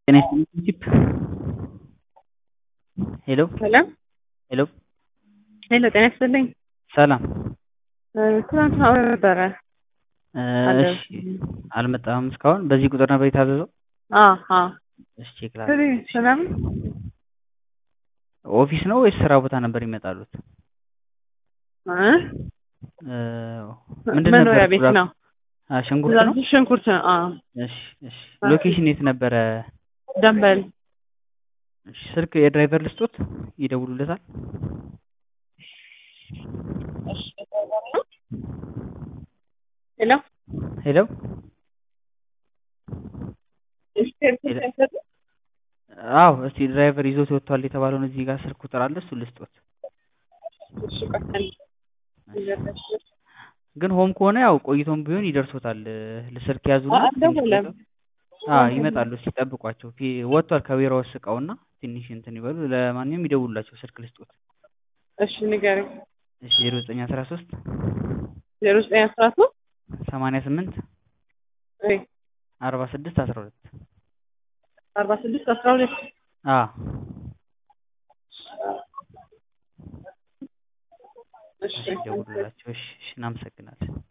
ጤና ይስጥልኝ ቺፕ ሄሎ ሄሎ ሄሎ ሄሎ ጤና ይስጥልኝ። ሰላም ትናንት አውራ ነበረ። እሺ አልመጣም እስካሁን በዚህ ቁጥር ነበር የታዘዘው አሀ እሺ ቼክ ላድርግ ሰላም ኦፊስ ነው ወይስ ስራ ቦታ ነበር ይመጣሉት እ ምንድን መኖሪያ ነበር ቤት ፕሮዳክቱ? ነው። አ ሽንኩርት ነው ሽንኩርት ነው። አዎ እሺ እሺ ሎኬሽን የት ነበረ ደንበል እሺ ስልክ የድራይቨር ልስጦት ይደውሉለታል ሄሎ ሄሎ አዎ እስቲ ድራይቨር ይዞት ወጥቷል የተባለውን እዚህ ጋር ስልክ ቁጥር አለ እሱን ልስጦት ግን ሆም ከሆነ ያው ቆይቶም ቢሆን ይደርሶታል ስልክ ያዙና አልደወለም። አዎ ይመጣሉ እስቲ ጠብቋቸው ፊ- ወጥቷል ከቢሮውስ እቃውና ትንሽ እንትን ይበሉ ለማንኛውም ይደውሉላቸው ስልክ ልስጦት እሺ ንገረኝ። እሺ ዜሮ ዘጠኝ አስራ ሶስት ዜሮ ዘጠኝ አስራ ሶስት ሰማንያ ስምንት ወይ አርባ ስድስት አስራ ሁለት አርባ ስድስት አስራ ሁለት አዎ እሺ እሺ ደውሉላቸው እሺ እሺ እናመሰግናለን